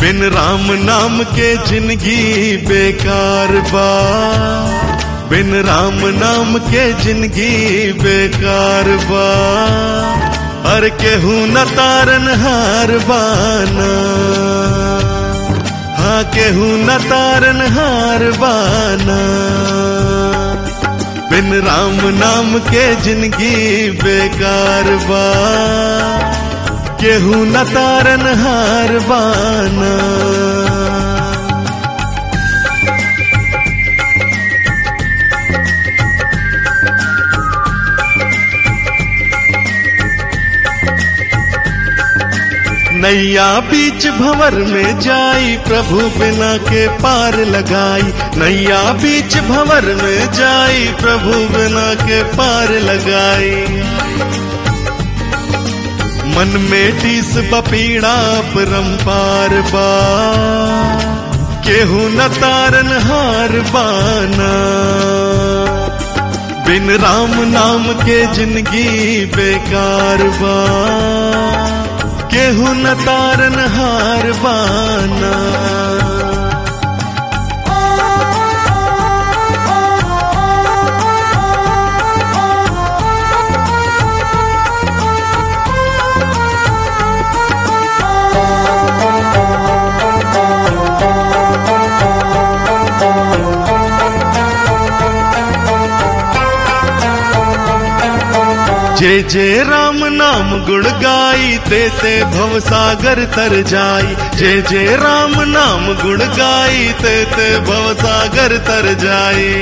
बिन राम नाम के जिंदगी बेकार बा बिन राम नाम के जिंदगी बेकार बा हर केहू न तारन हार बाना हाँ केहू न तारन हार बाना बिन राम नाम के जिंदगी बेकार बा केहू न तारन हार बाना नैया बीच भंवर में जाई प्रभु बिना के पार लगाई नैया बीच भंवर में जाई प्रभु बिना के पार लगाई मन में टीस बपीड़ा परम्पार बा केहू न तारन हार बाना बिन राम नाम के जिंदगी बेकार बा केहू न तारन हार बाना जे जे राम नाम गुण गाई ते ते भव सागर तर जाई जे जे राम नाम गुण गाई ते ते भव सागर तर जाई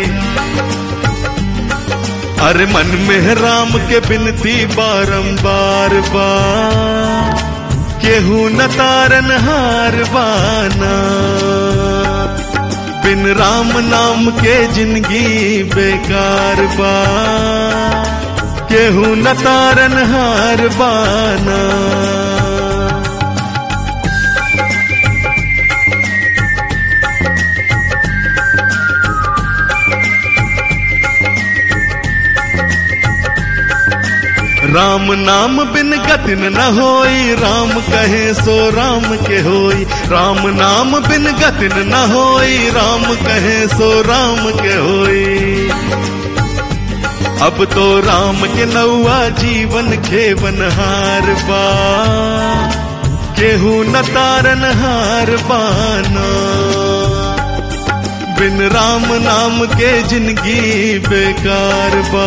अरे मन में राम के बिनती बारंबार बा केहू न तारन हार बाना बिन राम नाम के जिंदगी बेकार बा केहू न तारन हार बाना राम नाम बिन गतिन न होई राम कहे सो राम के होई राम नाम बिन गतिन न होई राम कहे सो राम के होई अब तो राम के नौआ जीवन खेवन हार बा केहू न तारन हार बाना बिन राम नाम के जिंदगी बेकार बा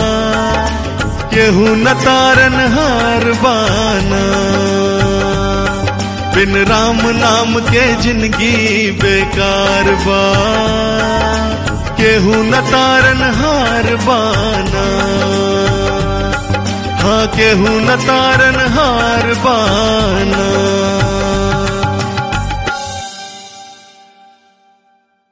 केहू न तारन हार बाना बिन राम नाम के जिंदगी बेकार बा केहू न तारन हार बाना हाँ केहू न तारन हार बाना